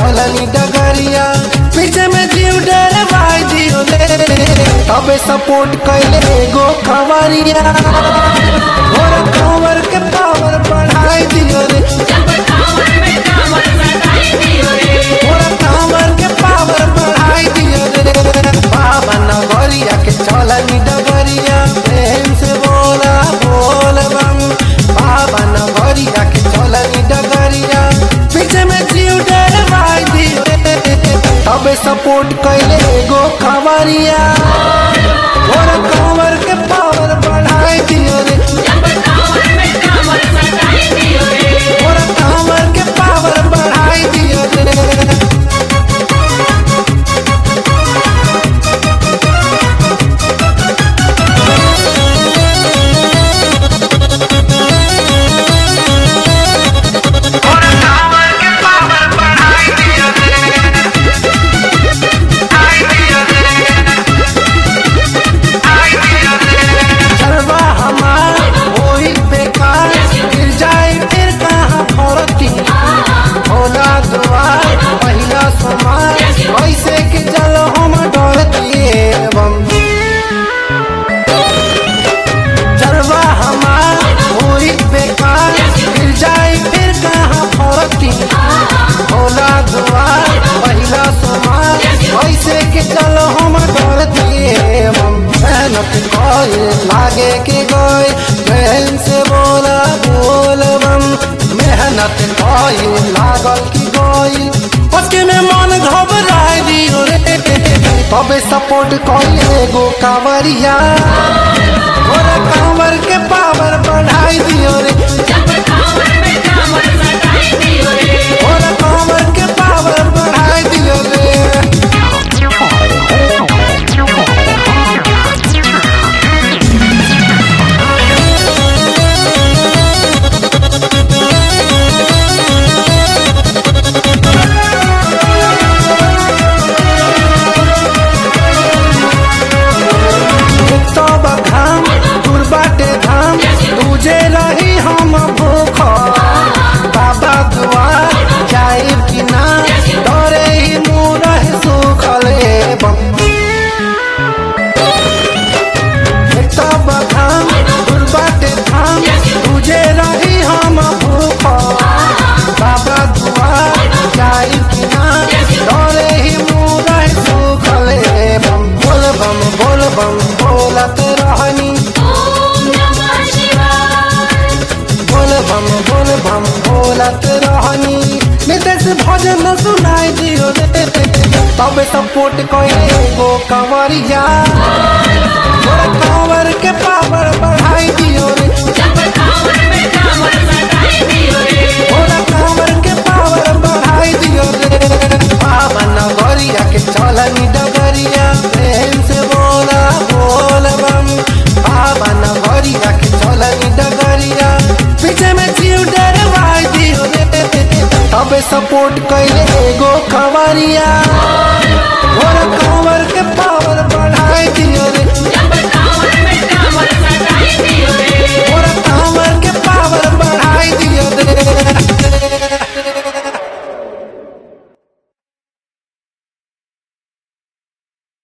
चलनी डगरिया पीछे में जीव डरवाई दियो रे तबे सपोर्ट कैले एगो खवरिया और खबर के पावर बढ़ाई दियो रे और खबर के पावर बढ़ाई दियो रे बाबा नगरिया के चलनी डगरिया प्रेम से बोला बोल बम बाबा नगरिया के चलनी डगरिया पीछे में जीव डरवाई दियो रे तबे सपोर्ट कैले एगो खबरिया और खबर के पावर बढ़ाई दियो रे और खबर के पावर बढ़ाई दियो रे चलवा हमार होई बेकार गिर जाए फिर कहाँ फरती भोला दुआर पहिला समार ऐसे कि चल हम डरती एवं चलवा हमार होई बेकार गिर जाए फिर कहाँ फरती भोला दुआर पहिला समार ऐसे कि चल हम डरती एवं मेहनत कए लागे के गए प्रेम से बोला बोल बम मेहनत कए लागल की गई उसके में मन घबराए दियो रे तबे सपोर्ट कइले एगो कांवरिया और कांवर के पावर बढ़ाई दियो रे और कांवर के पावर बढ़ाई दियो रे तो बखाम दूर बाटे धाम तुझे रही हम भूख बाबा दुआर जाए कि ना डरे ही मुँह रहे सुखल एवं तो बखाम दूर बाटे धाम तुझे रही हम भूख बाबा दुआर जाए कि ना डरे ही मुँह रहे सुखल एवं बोल बम बोल बम बोलत रहनी बोल बम बोल बम बोलत रहनी नितेश भजन सुनाई दियो रे तबे सपोर्ट कइले एगो कंवरिया और कंवर के पावर बढ़ाई दियो रे और कंवर के पावर बढ़ाई दियो रे बाबा नगरिया के चलनी डगरिया प्रेम से बोला बोल बम बाबा नगरिया के चलनी डगरिया पीछे में जीव डरवाई दियो रे तबे सपोर्ट कइले एगो खबरिया